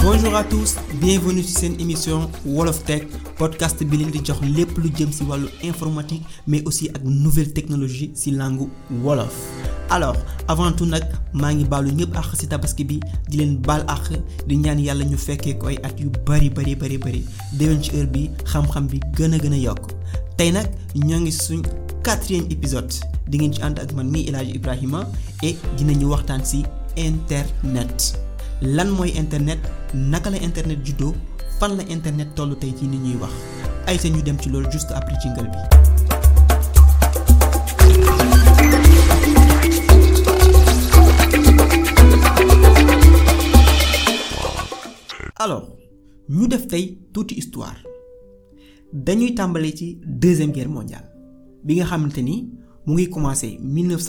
bonjour à tous bienvenue ci seen émission Wolof Tech podcast bi leen di jox lépp lu jëm ci wàllu informatique mais aussi ak nouvelle technologie ci langue wolof. alors avant tout nag maa ngi baalu ñëpp àq ci tabaski bi di leen baal àq di ñaan yàlla ñu fekkee ko ay at yu bari bari bari bari déwén ci heure bi xam-xam bi gën a gën a yokk tey nag ñoo ngi suñ quatrième épisode di ngeen ci ànd ak man mii El Hadj Ibrahima et dinañu waxtaan ci internet. lan mooy internet naka la internet juddoo fan la internet tollu tey ci ni ñuy wax ay sa ñu dem ci loolu juste après jingle bi. alors ñu def tey tuuti histoire dañuy tàmbalee ci deuxième guerre mondiale bi nga xamante ni mu ngi commencé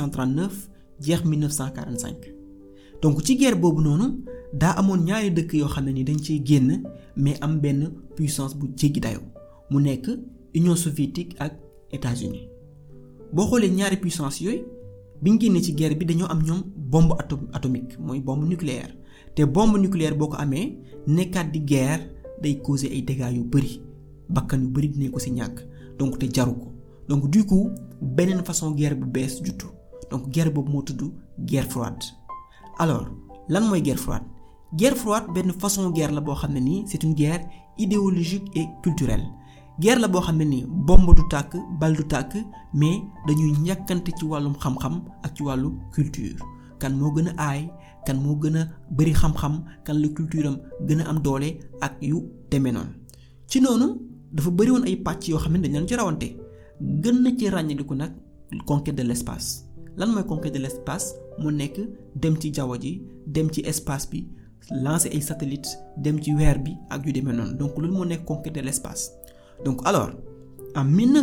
1939 jeex 1945 donc ci guerre boobu noonu. daa amoon ñaari dëkk yoo xam ne ni dañ ciy génn mais am benn puissance bu jéggi dayoo mu nekk Union soviétique ak États-Unis boo xoolee ñaari puissance yooyu biñ génnee ci guerre bi dañoo am ñoom bombe atom atomique mooy bombe nucléaire te bombe nucléaire boo ko amee nekkaat di guerre day causer ay dégâts yu bari bakkan yu bari dinañ ko ci ñàkk donc te jaru ko donc du coup beneen façon guerre bu bees juttu donc guerre boobu moo tudd guerre froide alors lan mooy guerre froide. guerre froide benn façon guerre la boo xam ne nii c'est une guerre idéologique et culturelle guerre la boo xam ne nii bombe du tàkk bal du tàkk mais dañuy ñàkkante ci wàllum xam-xam ak ci wàllu culture kan moo gën a aay kan moo gën a bari xam-xam kan la culture am gën a am doole ak yu demee noonu ci noonu dafa bari woon ay pàcc yoo xam ne dañ leen ci rawante gën na ci ràññaliku nag conquête de l'espace lan mooy conquête de l'espace mu nekk dem ci jaww ji dem ci espace bi lancer ay satellites dem ci weer bi ak yu demee noonu donc loolu moo nekk conquête de l'espace donc alors en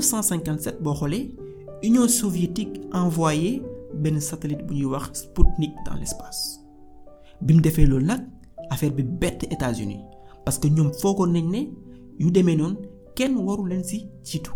1957 boo xoolee Union soviétique envoyé benn satellite bu ñuy wax Sputnik dans l'espace bi mu defee loolu nag affaire bi bett États-Unis parce que ñoom foogoon nañ ne yu demee noonu kenn waru leen ci jiitu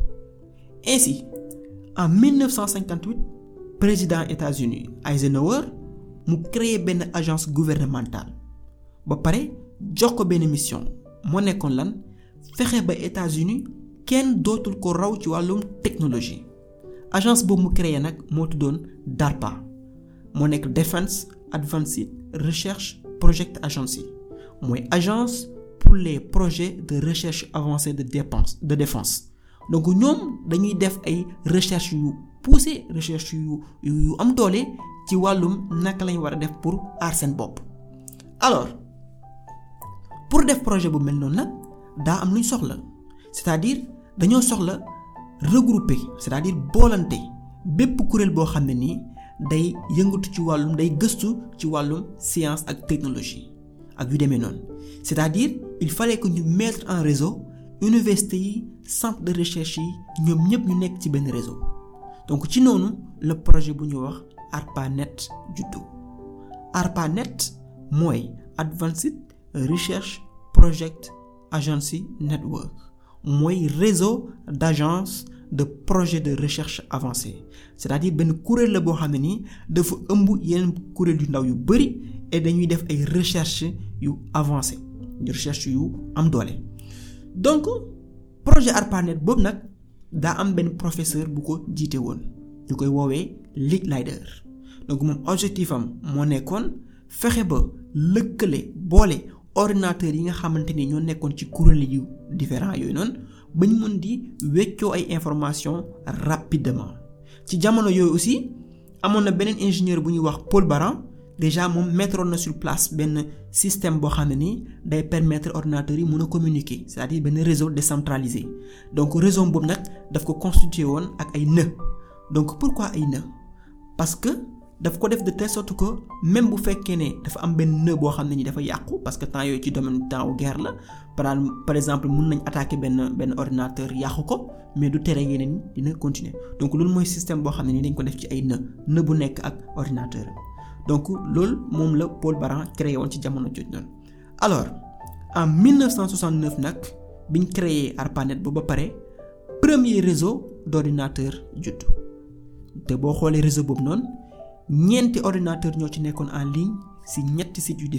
ainsi en 1958 président États-Unis Eisenhower mu créé benn agence gouvernementale. ba pare jox ko benn mission moo nekkoon lan fexe ba États-Unis kenn dootul ko raw ci wàllum technologie agence boobu mu créé nag moo tuddoon DARPA moo nekk Defense Advanced Research Project Agency mooy agence pour les projets de recherche avancée de dépense de défense donc ñoom dañuy def ay recherche yu poussé recherche yu yu am doole ci wàllum naka lañ war a def pour aar seen bopp alors. pour def projet bu mel noonu nag daa am luñ soxla c'est-à-dire dañoo soxla regrouper c'est-à-dire boolante bépp kuréel boo xam ne nii day yëngatu ci wàllum day gëstu ci wàllum science ak technologie ak yu demee noonu c'est-à-dire il fallait que ñu mettre en réseau université yi centre de recherche yi ñoom ñëpp ñu nekk ci benn réseau donc ci noonu le projet bu ñu wax ARPANET juddu ARPANET mooy Advanced Research Project Agency Network mooy réseau d'agences de projets de recherche avancés c'est-à-dire benn kuréel la boo xam ne nii dafa ëmb yeneen kuréel yu ndaw yu bari et dañuy def ay recherche yu avancé recherche yu am doole donc projet ARPANET boobu nag daa am benn professeur bu ko jiite woon ñu koy woowee Licklider donc moom objectif am moo nekkoon fexe ba lëkkale boole ordinateur yi nga xamante ni ñoo nekkoon ci kuréel yu différents yooyu noonu ba ñu mën di weccoo ay informations rapidement ci jamono yooyu aussi amoon na beneen ingénieur bu ñuy wax Paul Baran déjà moom mettroon na sur place benn système boo xam ne ni day permettre ordinateurs yi mën a communiquer c'est-à-dire benn réseau décentralisé donc réseau boobu nag daf ko constitué woon ak ay nœuds donc pourquoi ay nœuds parce que daf ko def de telle sorte que même bu fekkee ne dafa am benn nœud boo xam ne ni dafa yàqu parce que temps yooyu ci domaine temps wu guerre la par par exemple mun nañ attaquer benn benn ordinateur yàqu ko mais du tere yeneen dina continuer donc loolu mooy système boo xam ne ni dañ ko def ci ay nœud nœud bu nekk ak ordinateur donc loolu moom la Paul Baran créé woon ci jamono jooju noonu alors en 1969 nag biñ créé ARPANET ba ba pare premier réseau d'ordinateur judd te boo xoolee réseau boobu noonu ñeenti ordinateur ñoo ci nekkoon en ligne ci ñetti sites yu différents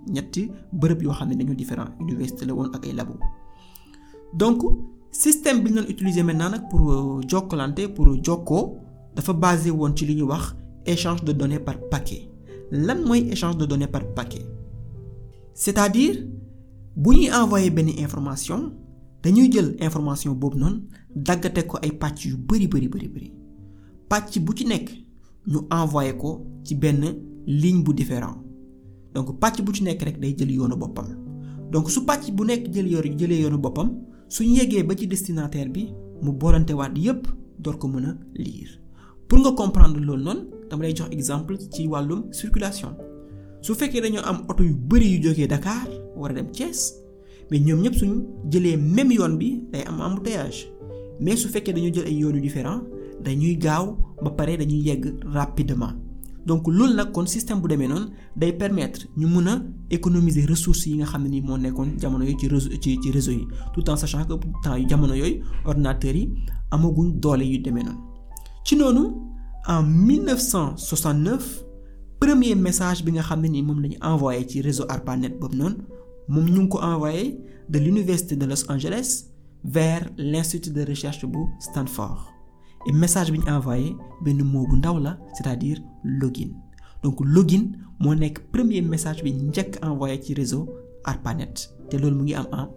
ñetti bërëb yoo xam ne dañoo différent université la woon ak ay labo donc système bi ñu doon utiliser maintenant nag pour jokkalante pour jokkoo dafa basé woon ci li ñuy wax échange de données par paquet lan mooy échange de données par paquet c'est-à-dire bu ñuy envoyer benn information dañuy jël information boobu noonu daggate ko ay pàcc yu bari bari bari bari pàcc bu ci nekk ñu envoyer ko ci benn ligne bu différent donc pàcc bu ci nekk rek day jël yoonu boppam donc su pàcc bu nekk jël yoonu jëlee yoonu boppam suñu yeggee ba ci destinataire bi mu boolante waat yépp door ko mën a lire pour nga comprendre loolu noonu dama lay jox exemple ci wàllum circulation su fekkee dañoo am oto yu bari yu jógee Dakar war a dem Thiès mais ñoom ñëpp suñu jëlee même yoon bi day am embouteillage mais su fekkee dañoo jël ay yoon yu différent dañuy gaaw ba pare dañuy yegg rapidement donc loolu nag kon système bu demee noonu day permettre ñu mën a économiser ressources yi nga xam ne ni moo nekkoon jamono yooyu ci réseau ci ci réseau yi tout en sachant que temps yu jamono yooyu ordinateurs yi amaguñ doole yu demee noonu ci noonu en 1969 premier message bi nga xam ne ni moom la ñu envoyé ci réseau ARPANET boobu noonu moom ñu ngi ko envoyé de l'université de Los Angeles vers l'institut de recherche bu Stanford et message bi ñu envoyé benn mot bu ndaw la c'est-à-dire login donc login moo nekk premier message bi njëkk envoyé ci réseau ARPANET te loolu mu ngi am en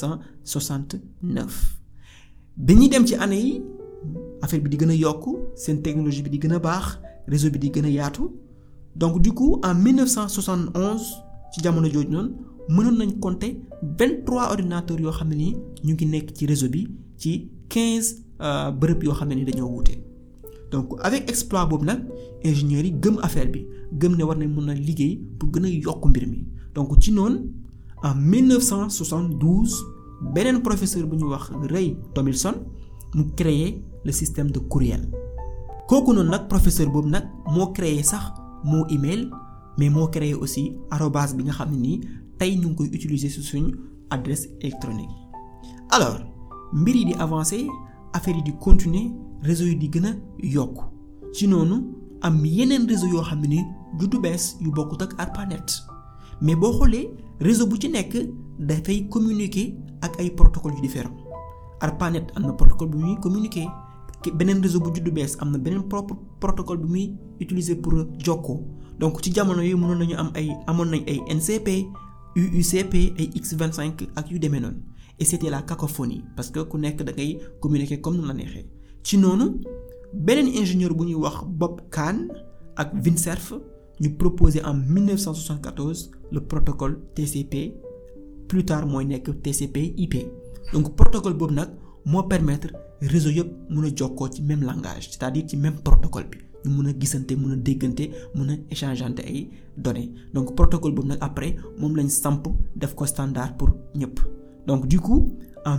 1969 bi ñuy dem ci année yi affaire bi di gën a yokk seen technologie bi di gën a baax réseau bi di gën a yaatu donc du coup en 1971 ci jamono jooju noonu mënoon nañ compter 23 ordinateurs yoo xam ne ni ñu ngi nekk ci réseau bi ci 15 bërëb yoo xam ne ni dañoo wuute donc avec exploit boobu nag ingénieurs yi gëm affaire bi gëm ne war nañ mën a liggéey pour gën a yokk mbir mi donc ci noonu en 1972 beneen professeur bu ñuy wax Ray Tomlinson mu créé le système de courriel kooku noonu nag professeur boobu nag moo créé sax moo email mais moo créé aussi arobase bi nga xam ne nii tey ñu ngi koy utiliser ci suñu adresse électronique alors mbir yi di avancer affaire yi di continuer réseau yi di gën a yokk ci noonu am yeneen réseau yoo xam ne ni juddu bees yu bokkut ak ARPANET mais boo xoolee réseau bu ci nekk dafay communiquer ak ay protocoles yu différents ARPANET am na protocole bu muy communiquer beneen réseau bu juddu bees am na beneen propre protocole bu muy utiliser pour jokkoo donc ci jamono yi mënoon nañu am ay amoon nañ ay NCP UUCP ay X25 ak yu demee noonu et c'était la cacophonie parce que ku nekk da ngay communiquer comme nu la neexee ci noonu beneen ingénieur bu ñuy wax Bob Kahn ak Vincerf ñu proposé en 1974 le protocole TCP plus tard mooy nekk TCP/IP donc protocole boobu nag moo permettre réseau yëpp mun a jokkoo ci même langage c'est-à-dire ci même protocole bi ñu mun a gisante mun a déggante mun a échangeante ay données donc protocole boobu nag après moom lañ samp def ko standard pour ñëpp donc du coup en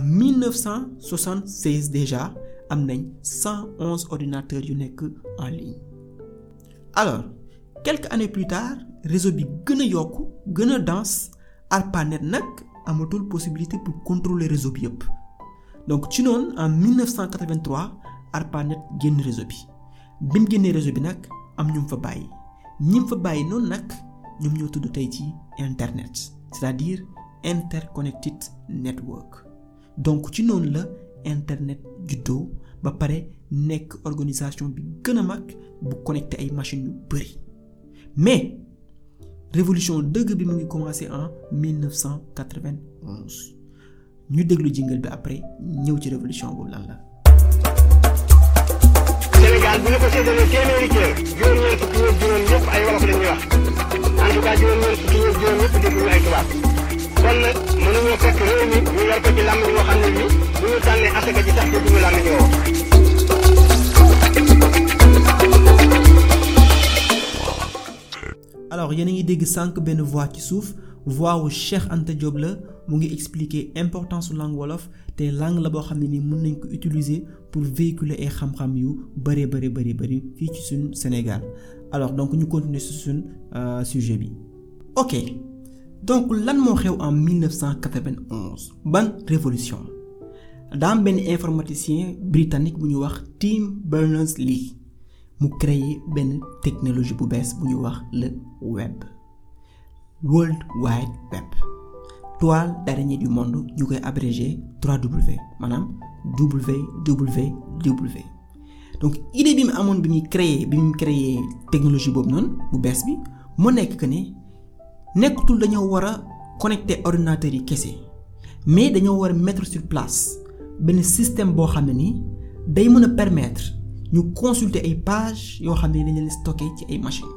1976 déjà am nañ 111 ordinateurs yu nekk en ligne alors quelques années plus tard réseau bi gën a yokk gën a dense ARPANET nag amatul possibilité pour contrôler réseau bi yëpp donc ci noonu en 1983 ARPANET génn réseau bi bi mu génnee réseau bi nag am ñu mu fa bàyyi ñi mu fa bàyyi noonu nag ñoom ñoo tudd tey ci internet c'est-à-dire interconnected network donc ci noonu la internet juddoo ba pare nekk organisation bi gën a mag bu connecté ay machines yu bari mais révolution dëgg bi mu ngi commencé en 1991 ñu déglu jingle bi après ñëw ci révolution boobu lan la. Sénégal bu ñu ko séddalee téeméeri kër juróom-ñeent fukki ñëpp juróom ñëpp ay wolof la ñuy wax en tout cas juróom-ñeent fukki ñëpp juróom ñëpp dégguñu ay tubaab kon nag mënuñoo fekk réew mi ñu yor ko ci làmb ñoo xam ne bi bu ñu tànnee asaka ji sax dégguñu làmb ñoo alors yéen a ngi dégg sànq benn voix ci suuf voix wu Cheikh Anta Diop la mu ngi expliquer importance su langue wolof te langue la boo xam ne ni mën nañ ko utiliser pour véhiculer ay xam-xam yu bëree bëri bëri bëri fii ci suñu Sénégal alors donc ñu continuer ci suñu sujet bi. ok donc lan moo xew en 1991 ban révolution daa am benn informaticien britannique bu ñu wax Tim Berners-Lee mu créé benn technologie bu bees bu ñu wax le web World Wide Web toile d'araignée du monde ñu koy abrégé 3W maanaam WWW donc idée bi mu amoon bi muy créer bi mu créer technologie boobu noonu bu bees bi moo nekk que ne nekkatul dañoo war a connecter ordinateurs yi kese mais dañoo war a mettre sur place benn système boo xam ne ni day mën a permettre ñu consulter ay pages yoo xam ne dañ leen stocké ci ay machines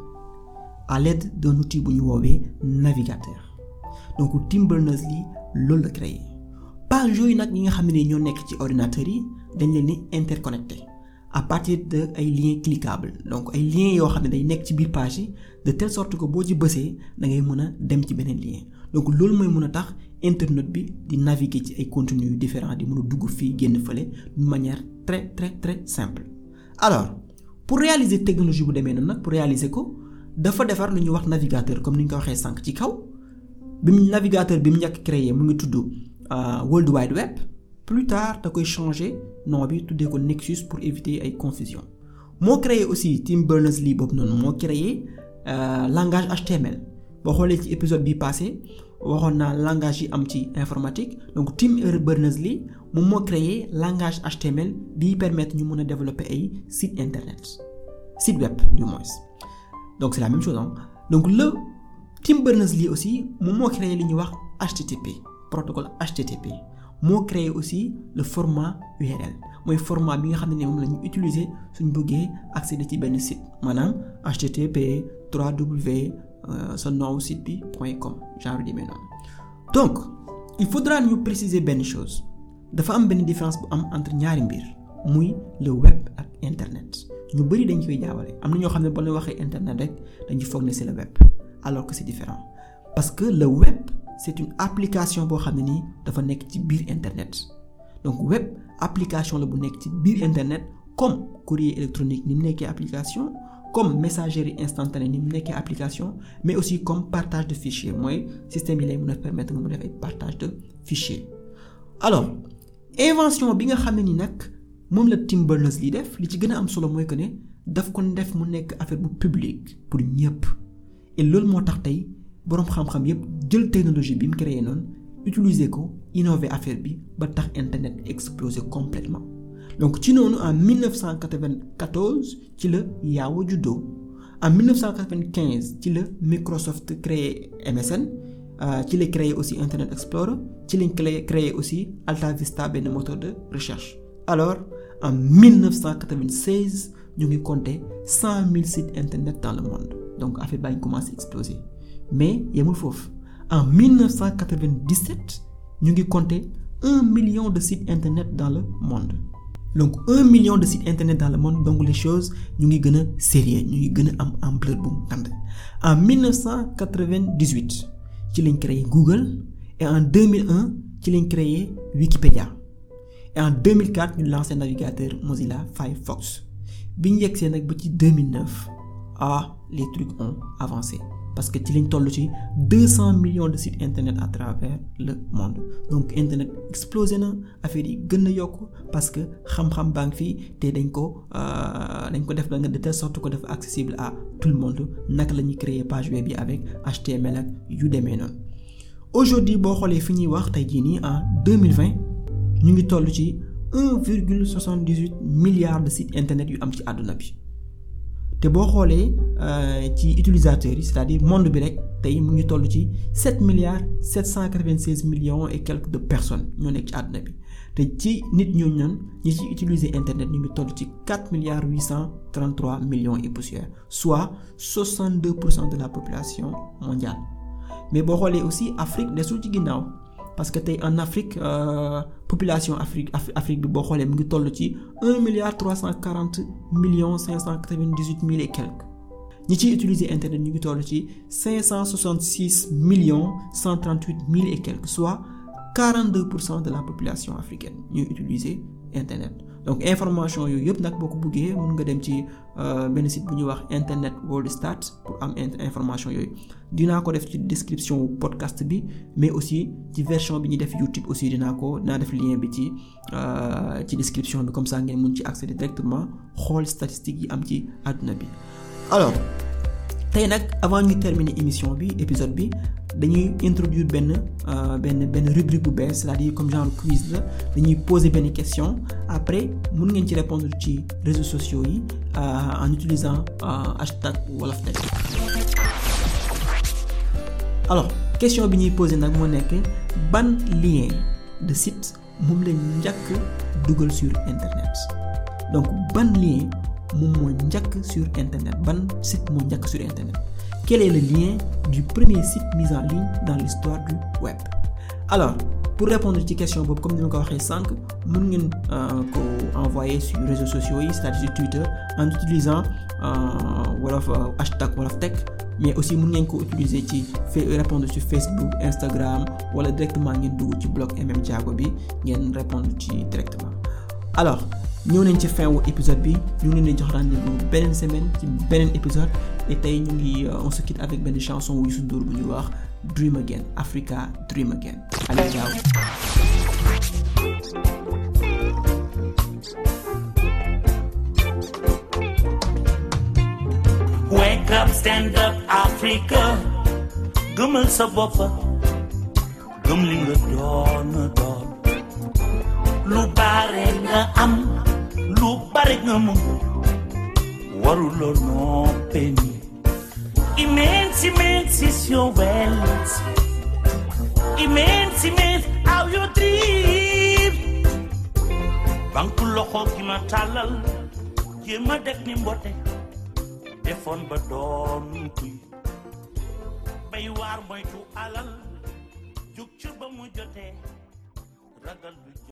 à l'aide d'un outil bu ñu woowee navigateur donc Tim Berners-Lee loolu la créé page yooyu nag ñi nga xam ne ñoo nekk ci ordinateurs yi dañ leen di interconnecté à partir de ay liens cliquables donc ay liens yoo xam ne day nekk ci biir page yi de telle sorte que boo ci bësee da ngay mën a dem ci beneen lien donc loolu mooy mën a tax internet bi di naviguer ci ay contenus yu différents di mën a dugg fii génn fële d'une manière très très très simple. alors pour réaliser technologie bu demee noonu nag pour réaliser ko dafa defar lu ñuy wax navigateur comme ni ñu ko waxee sànq ci kaw bi mu navigateur bi mu njëkk créé mu ngi tudd World Wide Web. plus tard da koy changer nom bi tuddee ko Nexus pour éviter ay confusion moo créé aussi Tim Berners-Lee boobu noonu moo créé langage HTML boo xoolee ci épisode bi passé waxoon naa langage yi am ci informatique donc Tim Berners-Lee moom moo créé langage HTML bi permettre ñu mën a développer ay site internet site web du moins donc c'est la même chose hein donc le Tim Berners-Lee aussi moom moo créé li ñuy wax HTTP protocole HTTP moo créé aussi le format URL mooy format bi nga xam ne moom la ñu utiliser suñ bëggee accéder ci benn site maanaam http 3w sa nom site bi point com genre di mel noonu donc il faudra ñu préciser benn chose dafa am benn différence bu am entre ñaari mbir muy le web ak internet ñu bëri dañ koy jaawale am na ñoo xam ne ba la waxee internet rek dañuy foog ne c'est le web alors que c'est différent parce que le web c'est une application boo xam ne nii dafa nekk ci biir internet donc web application la bu nekk ci biir internet comme courrier électronique ni mu nekkee application comme messagerie instantanée ni mu nekkee application mais aussi comme partage de fichier mooy système yi lay mën a permettre nga mu def ay partage de fichier alors invention bi nga xam ne ni nag moom la Tim Berners-Lee def li ci gën a am solo mooy que ne daf ko def mu nekk affaire bu public pour ñëpp et loolu moo tax tey boroom xam-xam yépp jël technologie bi mu créé noonu utiliser ko innover affaire bi ba tax internet explosé complètement donc ci noonu en 1994 ci la Yahoo juddoo en 1995 ci la Microsoft créé MSN ci la créé aussi Internet Explorer ci lañ créé aussi Alta Vista benn moteur de recherche alors en 1996 ñu ngi compter 100 000 sites internet dans le monde donc affaire baa ngi commencé exploser mais yemul foofu en 1997 ñu ngi compter un million de sites internet dans le monde donc un million de sites internet dans le monde donc les choses ñu ngi gën a sérieux ñu ngi gën a am ampleur bu ngand en 1998 ci lañ créé Google et en 2001 ci lañ créé Wikipédia et en 2004 ñu lancé navigateur Mozilla Firefox bi ñu yegsee nag ba ci 2009 ah les trucs ont avancé parce que ci lañ toll ci 200 millions de sites internet à travers le monde donc internet explosé na affaire yi gën a yokk parce que xam-xam baa ngi fii te dañ ko dañ ko def da nga de telle sorte que dafa accessible à tout le monde naka la ñuy créer page web yi avec HTML ak yu demee noonu. aujourd'hui boo xoolee fi ñuy wax tey jii nii en 2020 ñu ngi toll ci 1,78 milliards de sites internet yu am ci àdduna bi. te boo xoolee ci utilisateurs yi c'est-à-dire monde bi rek tey mu ngi toll ci 7 milliards 796 millions et quelques de personnes ñoo nekk ci àdduna bi te ci nit ñooñu noonu ñi ci utiliser internet ñu ngi toll ci 4 milliards 833 millions et poussière soit 62 pour cent de la population mondiale mais boo xoolee aussi Afrique desul ci ginnaaw parce que tey en Afrique euh, population Afrique Afrique bi boo xoolee mu ngi toll ci un milliard trois cent quarante millions cinq cent quatre-vingt-dix-huit mille et quelques ñi ciy utiliser internet ñu ngi toll ci cinq cent soixante-six millions cent trente-huit mille et quelques soit quarante-deux pour cent de la population africaine ñuy utiliser internet donc information yooyu yëpp nag boo ko bëggee mën nga dem ci benn site bu ñuy wax internet world stats pour am information yooyu dinaa ko def ci description podcast bi mais aussi ci version bi ñuy def YouTube aussi dinaa ko dinaa def lien bi ci ci description bi comme ça ngeen mun ci accéder directement xool statistiques yi am ci àdduna bi alors tey nag avant ñu terminer émission bi épisode bi dañuy introduire benn benn benn rubrique bu bees c'est-à-dire comme genre quiz la dañuy poser benn question après mun ngeen ci répondre ci réseaux sociaux yi en utilisant hashtag Wolof Tech alors question bi ñuy poser nag moo nekk ban lien de site moom lañ njëkk dugal sur internet donc ban lien moom moo njëkk sur internet ban site moo njëkk sur internet quel est le lien du premier site mis en ligne dans l'histoire du web alors pour répondre ci question boobu comme ni ma ko waxee sànq mën ngeen ko envoyer sur réseaux sociaux yi c'est-à-dire sur Twitter en utilisant wolof hashtag Wolof Tech mais aussi mën ngeen ko utiliser ci répondre sur Facebook Instagram wala directement ngeen dugg ci blog MM Diago bi ngeen répondre ci directement alors ñëw nañ ci fin wu épisode bi ñu ngi leen di jox rendez-vous beneen semaine ci beneen épisode et tey ñu ngi on se quitte avec benn chanson wu Youssou Ndour bu ñuy wax Dream Again Africa Dream Again allez ciao Wake up, stand up, Africa. gëmal sa bopp gëm li nga doon doon lu bare nga am lu bare nga mën waruloo noppee ni immense immense is your wealth immense immense how you dream banku loxo gi ma tàllal jéem a def ni mbote defoon ba doon kuy bay waar moytu alal jug ci ba mu jotee ragal du